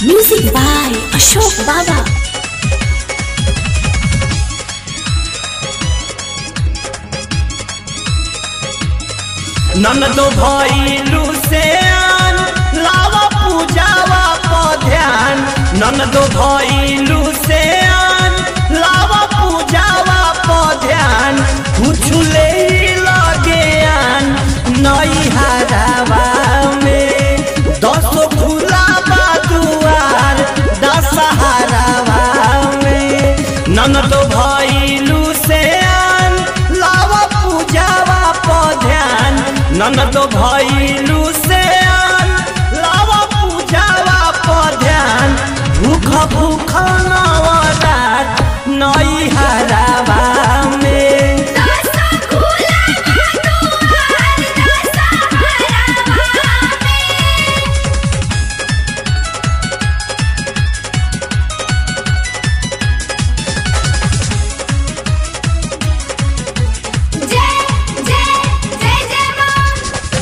Music by Ashok Baba. ननदो भइलू से आन लावा पूजावा प ध्यान ननदो भइलू से आन लावा पूजावा प ध्यान कुछु ले लगे आन नई हरावा में दसो फुलावा दुआर दशहरावा में ननदो भइलू से आन लावा पूजावा प ध्यान ननदो भइलू से आन लावा पूजावा प ध्यान भूख भूख नवरात नई हरावा में जय जय जय जय मां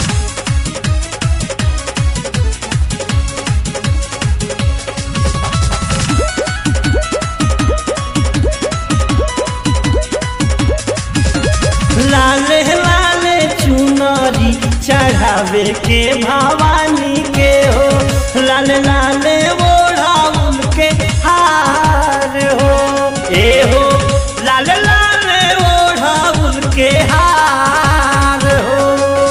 लाले लाले चुनरी चढ़ावे के भवानी के हो लाले लाले ओढ़ाउल के हार हो ए हो लाले लाले ओढ़ाउल के हार हो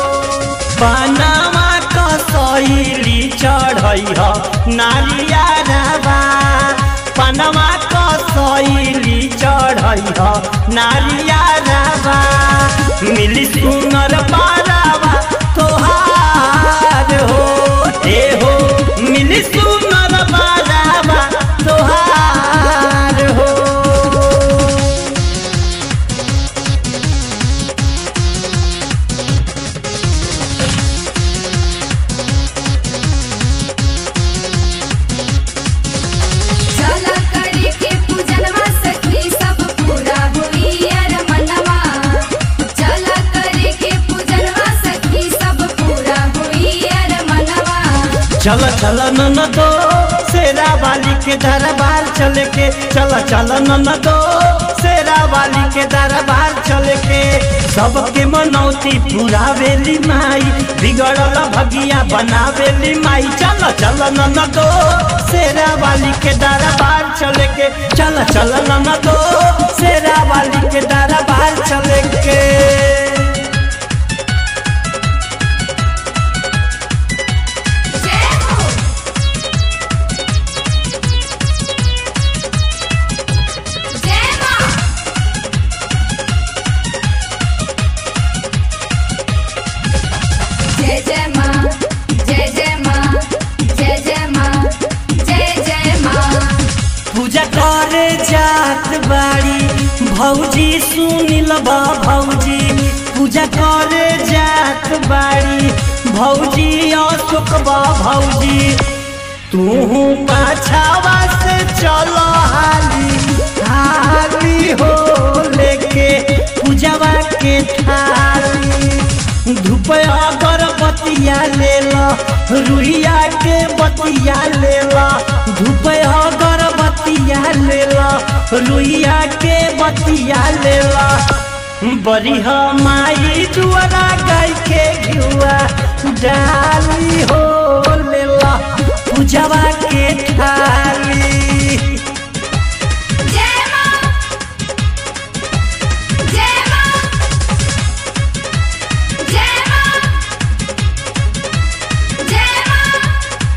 पनामा कसैली चढ़ै ह नारिया रबा पनमा कसैली चढ़ै ह नारिया रबा मिली सुनर पारावा तोहार हो ए हो मिली सुनर पारावा तोहार हो चला करे के पूजनवा सखी सब पूरा होई अर मनवा चला करे के पूजनवा सखी सब पूरा होई अर मनवा चल चल न दो शेरा वाली के दरबार चल के चल चल न दो शेरा वाली के दरबार चल के सबके मनौती पूरा वेली माई बिगड़ल भगिया बनावेली माई चल चल न दो शेरा वाली के दरबार चल के चल चल न दो शेरा वाली के दरबार चल के जय हो जय मां जय जय मां जय जय मां जय जय मां जय जय मां पूजा करे जात बाड़ी भौजी सुनिल बा भौजी पूजा करे जात बाड़ी भौजी अशोक बा भौजी तू पाछावा से चलो हाली हाली हो लेके पूजावा के थाली धूप अगरबत्तिया ले ला रुइया के बतिया ले ला धूप अगरबत्तिया ले ला रुइया के बतिया ले ला बड़ी माई दुआरा गाय के घुआ डाली हो ले ला पूजवा के थाली जय मां जय मां जय मां जय मां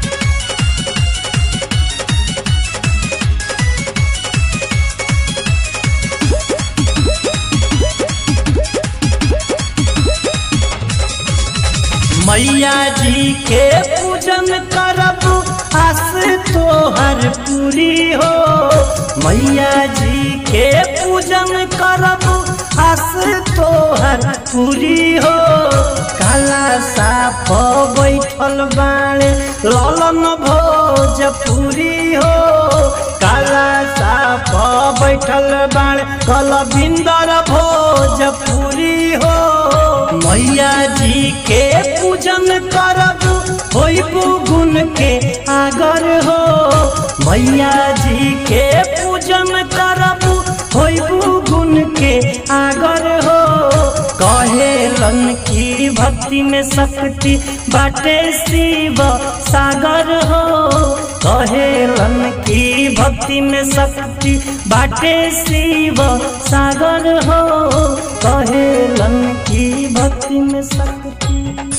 मैया जी के पूजन करब आस तोहर पूरी हो मैया जी के पूजन करब आस तोहर पूरी हो काला साफ बैठल बाणे ललन भोजपुरी हो काला साफ बैठल बाणे कलबिंदर भोजपुरी हो मैया जी के पूजन करब होइबू गुण के आगर हो मैया जी के पूजन करबू होइबू गुण के आगर हो कहेलन की भक्ति में शक्ति बाटे शिव सागर हो कहेलन की भक्ति में शक्ति बाटे शिव सागर हो कहेलन की भक्ति में शक्ति